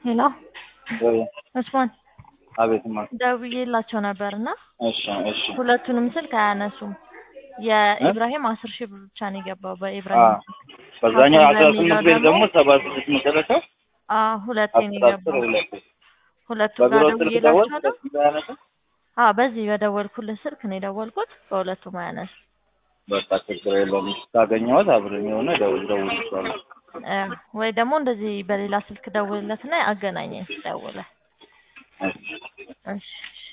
ሄሎ ወይ ኡስማን አቤትማ። ደውዬላቸው ነበር እና እሺ እሺ ሁለቱንም ስልክ አያነሱም። የኢብራሂም አስር ሺህ ብር ብቻ ነው የገባው በኢብራሂም አዎ በዛኛው አስራ በሚለው ስምንት ቤት ደግሞ ደግሞ ሰባ ስድስት መጨረሻው አዎ ሁለቴ ነው አስር አስር የገባው። ሁለት ሁለቱ በቢሮ ጋር ስልክ ደወል ደውዬላቸዋለሁ። አዎ በዚህ በደወልኩልህ ስልክ ነው የደወልኩት። በሁለቱም አያነሱ በቃ ችግር የለውም። ካገኘሁት አብረን የሆነ ደውል ደውል ይችላል። እ ወይ ደግሞ እንደዚህ በሌላ ስልክ ደውልለትና አገናኘኝ ደውለህ። እሺ እሺ